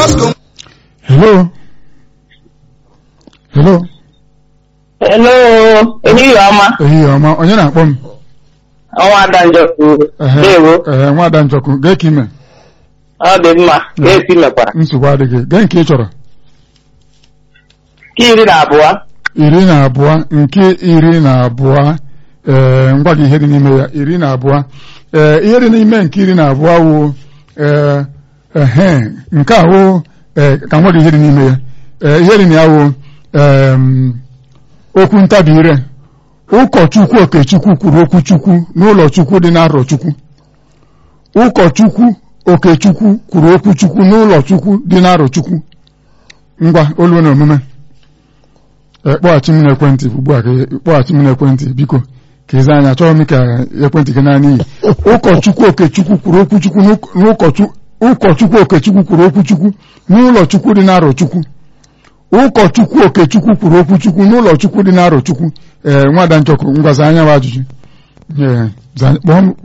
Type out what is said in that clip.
Bosco. hello hello Hello, ehihie ọma, ehihie ọma onye na-akpọ m ọnwa ada njọkụ, Ehe, ndewo, ehe, nwada njọkụ gee ka ime ọ dị mma, ga-esi mekwara. nsogbu adịghị gee nke ị chọrọ Ka iri na abụọ, iri na abụọ nke iri na abụọ ee ngwa gị ihe dị n'ime ya iri na abụọ ee ihe dị n'ime nke iri na abụọ wụ ee ehe nke a wụ ee ka ngwa gị ihe dị n'ime ya ee ihe dị na ya wụ em, okwu ntabi ire ụkọchukwu okechukwu kwuru okwu chukwu n'ụlọ chukwu dị n'arọ chukwu ụkọchukwu okechukwu kwuru okwu chukwu n'ụlọ chukwu dị n'arọ chukwu ngwa olu na omume Ee, kpọghachi m n'ekwentị ugbu a ka ị- kpọghachi m n'ekwentị biko ka ịza anya chọrọ m ka ekwentị gị naanị iyi ụkọchukwu okechukwu kwuru okwu chukwu n'ụk- n'ụkọchu- ụkọchukwu okechukwu kwuru okwu chukwu n'ụlọ chukwu dị n'arọ chukwu ụkọchukwu okechukwu kwuru okwu chukwu n'ụlọ chukwu dị n'arọ chukwu ee nwada nchọkụ ngwaza anya bụ ajụjụ Ee, za- kpọọ m